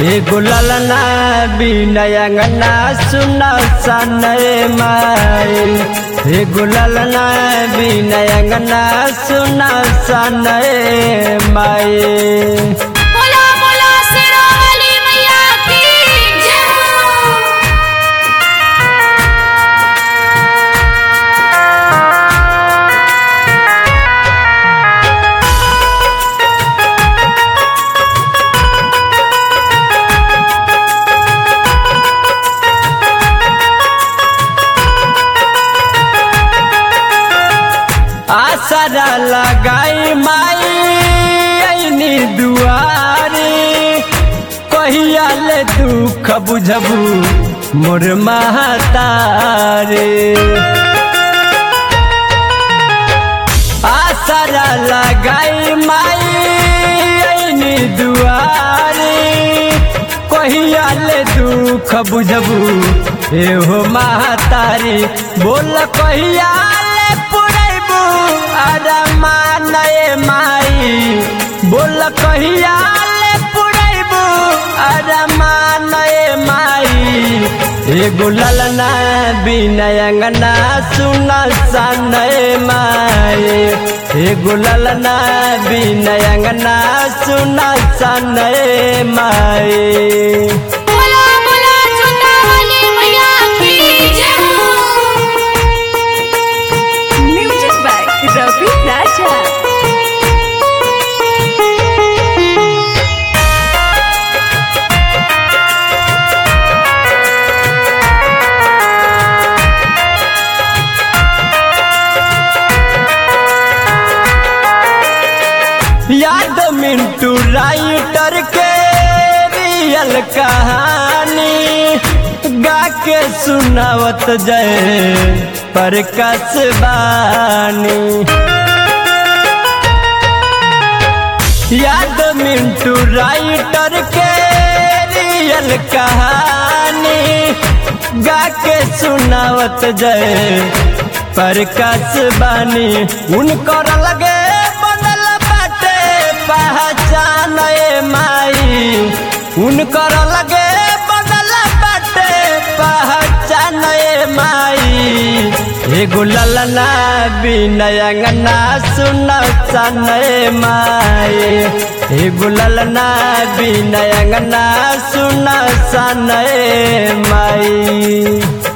एगो ललना बिनयंगना सुन सनय माई एगो ललना बिनयंगना सुन सनय माई बोला बोला शेरावाली मैया की जय आसरा लगाई माई ऐनी दुआरी कहिया ले दुख बुझबू मोर महतारे आसरा लगाई माई ऐनी दुआरी कहिया ले दुख बुझबू एहो महतारी बोल कहिया ले पुरैबू अरमान माई बोल कहिया ले पुरैबू अरमान माई एगो ललना बिनयंगना सुन सनय माई एगो ललना बिनयंगना सुन सनय माई बोला बोला चंदावाली मैया की जय Music by Ravi Raja. याद मिंटू राइटर के रियल कहानी गा के सुनावत जय पर कसबानी याद मिंटू राइटर के रियल कहानी गा के सुनावत जय पर कसबानी उनकर लगे बनल बाटे पहचान ए माई उनकर लगे बनल बाटे पहचान ए माई एगो ललना बिनयंगना सुन सनय माई एगो ललना बिनयंगना सुन सनय माई